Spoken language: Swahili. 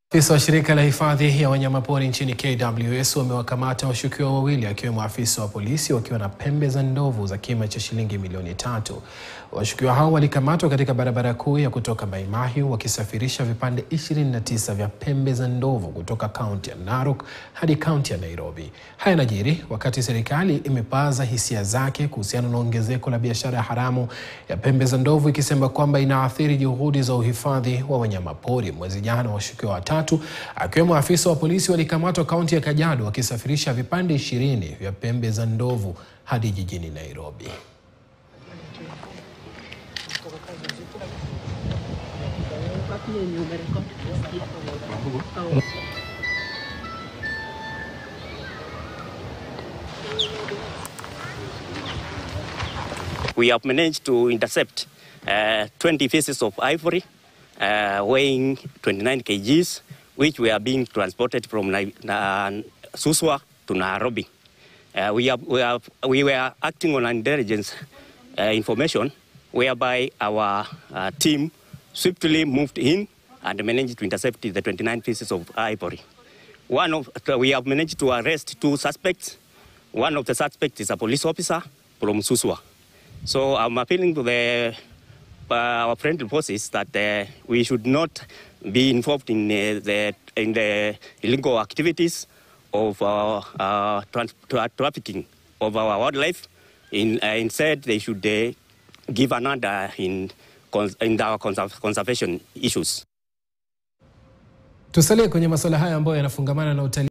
Afisa wa shirika la hifadhi ya wanyamapori nchini KWS wamewakamata washukiwa wawili akiwemo afisa wa polisi wakiwa na pembe za ndovu za kima cha shilingi milioni tatu. Washukiwa hao walikamatwa katika barabara kuu ya kutoka Mai Mahiu wakisafirisha vipande 29 vya pembe za ndovu kutoka kaunti ya Narok hadi kaunti ya Nairobi. Haya yanajiri wakati serikali imepaza hisia zake kuhusiana na ongezeko la biashara haramu ya pembe za ndovu ikisema kwamba inaathiri juhudi za uhifadhi wa wanyamapori. Mwezi jana washukiwa watatu akiwemo afisa wa polisi walikamatwa kaunti ya Kajiado wakisafirisha vipande ishirini vya pembe za ndovu hadi jijini Nairobi. We have managed to intercept uh, 20 pieces of ivory uh, weighing 29 kgs, which were being transported from Nai- Na- Suswa to Nairobi. Uh, we, have, we, have, we were acting on intelligence uh, information whereby our uh, team swiftly moved in and managed to intercept the 29 pieces of ivory. One of, we have managed to arrest two suspects. One of the suspects is a police officer from Suswa. So I'm appealing to the, uh, our friendly forces that uh, we should not be involved in, uh, the, in the illegal activities of uh, uh, trans- tra- trafficking of our wildlife. In, uh, instead, they should uh, give another in, cons- in our conserv- conservation issues. Tusalie kwenye masuala haya ambayo yanafungamana na utalii.